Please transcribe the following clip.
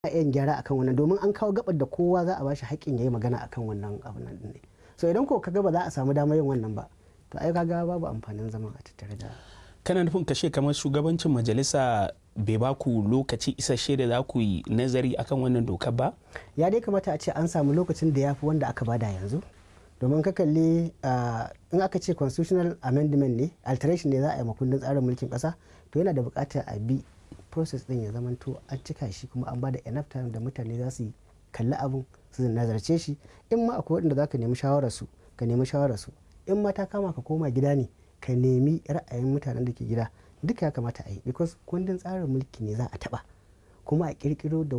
yin gyara akan wannan domin an kawo gabar da kowa za a bashi haƙƙin yayi magana akan wannan abun nan ne so idan ko kaga ba za a samu damar yin wannan ba to ai kaga babu amfanin zaman a tattare da kana nufin kashe kamar shugabancin majalisa bai ba ku lokaci isasshe da za ku yi nazari akan wannan dokar ba ya dai kamata a ce an samu lokacin da ya fi wanda aka bada yanzu domin ka kalli in aka ce constitutional amendment ne alteration ne za a yi makundin tsarin mulkin kasa to yana da bukatar a bi process din ya zamanto an cika shi kuma an bada enough time da mutane za su kalli abun su nazarce shi in ma akwai waɗanda za ka nemi shawararsu ka nemi shawararsu in ma ta kama ka koma gida ne ka nemi ra'ayin mutanen da ke gida duka ya kamata a yi because kundin tsarin mulki ne za a taba kuma a kirkiro da